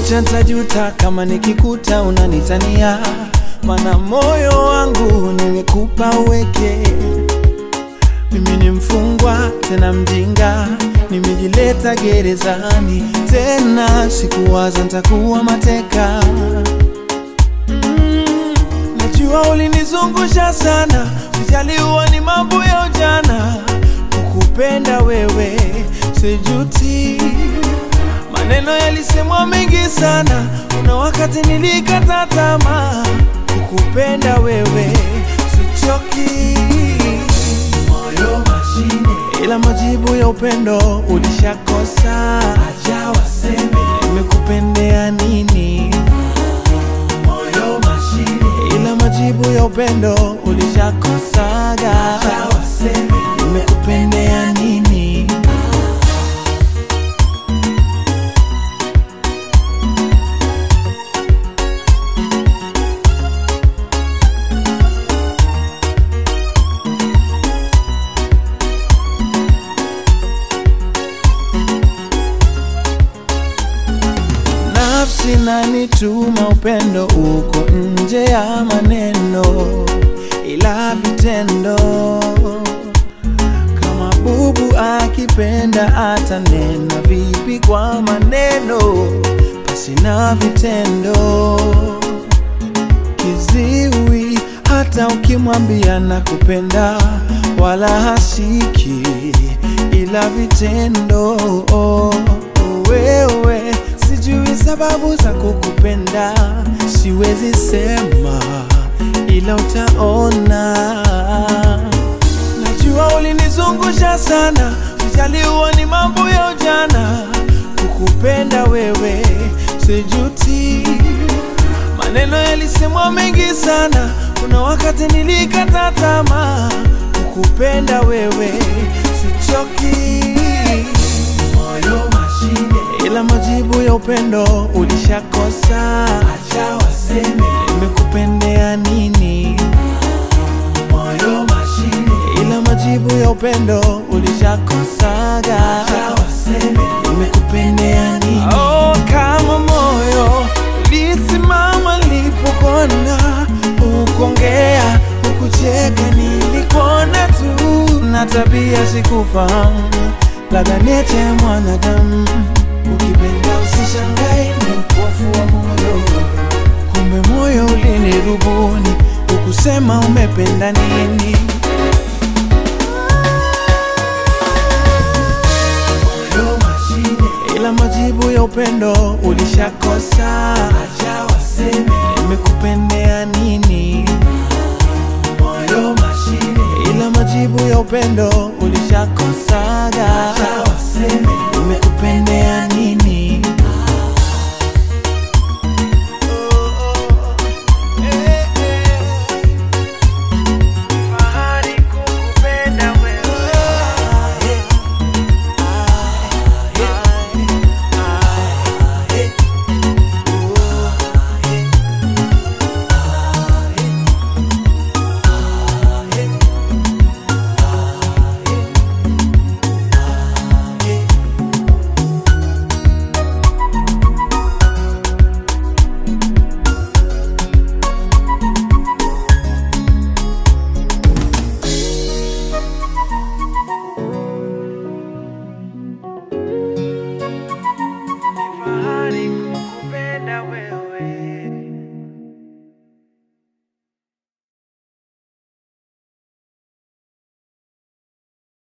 kucha ntajuta kama nikikuta unanitania, mana moyo wangu nimekupa uweke. Mimi ni mfungwa tena mjinga, nimejileta gerezani tena, sikuwaza ntakuwa mateka. Mm, najua ulinizungusha sana, sijaliwa ni mambo ya ujana, kukupenda wewe sijuti. Maneno yalisemwa mengi sana, kuna wakati nilikata tamaa, kukupenda wewe sichoki. Moyo mashine, ila majibu ya upendo ulishakosa. Acha waseme nimekupendea nini. Moyo mashine, ila majibu ya upendo ulishakosaga. Acha waseme nimekupendea nini. Nafsi nanituma upendo uko nje ya maneno, ila vitendo. Kama bubu akipenda atanena vipi kwa maneno, basi na vitendo. Kiziwi hata ukimwambia nakupenda, wala hasiki, ila vitendo. Wewe sijui sababu za kukupenda, siwezi sema, ila utaona. Najua ulinizungusha sana, sijaliwa ni mambo ya ujana. Kukupenda wewe sijuti, maneno yalisemwa mengi sana, kuna wakati nilikata tamaa. Kukupenda wewe sichoki, moyo mashine, ila majibu ya upendo ulishakosa. Acha waseme nimekupendea nini. Moyo mashine, ila majibu ya upendo ulishakosaga. Acha waseme nimekupendea nini. Oh, kama moyo ulisimama nilipokona, ukongea ukucheka, nilikuona tu na tabia sikufahamu, labda niete mwanadamu. Ukipenda usishangae, ni upofu wa moyo, kumbe moyo ulinirubuni, ukusema umependa nini. moyo mashine, ila majibu ya upendo ulishakosa. Acha waseme nimekupendea nini. Moyo mashine, ila majibu ya upendo